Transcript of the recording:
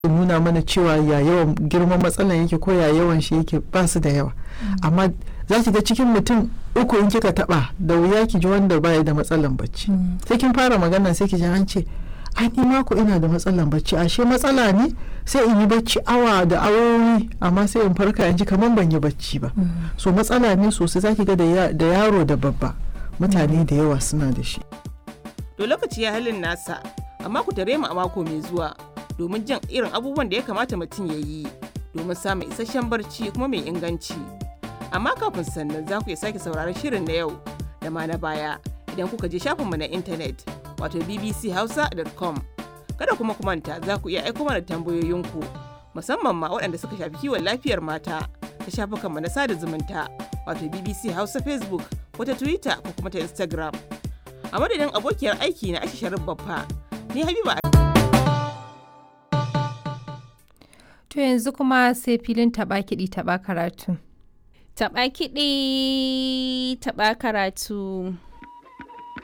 nuna mana cewa ya yawan girman matsalan yake ko ya yawan shi yake ba su da yawa amma za ki ga cikin mutum uku in kika taba da wuya ki ji wanda baya da matsalan bacci sai kin fara magana sai ki ji an ce ai ni mako ina da matsalan bacci ashe matsala ne sai in yi bacci awa da awowi amma sai in farka in ji kamar ban yi bacci ba so matsala ne sosai zaki ga da yaro da babba mutane da yawa suna da shi to lokaci ya halin nasa amma ku tare mu a mako mai zuwa domin jin irin abubuwan da ya kamata mutum ya yi domin samun isasshen barci kuma mai inganci amma kafin sannan za ku iya sake sauraron shirin na yau da ma na baya idan kuka je shafinmu na intanet wato bbchausa.com kada kuma ku manta za ku iya aiko mana tambayoyinku musamman ma waɗanda suka shafi kiwon lafiyar mata ta shafukanmu na sada zumunta wato bbc hausa facebook ko ta twitter ko kuma ta instagram a madadin abokiyar aiki na ashi sharif babba ni habiba To yanzu kuma sai filin taɓa kiɗi taɓa karatu. Taɓa kiɗi taɓa karatu.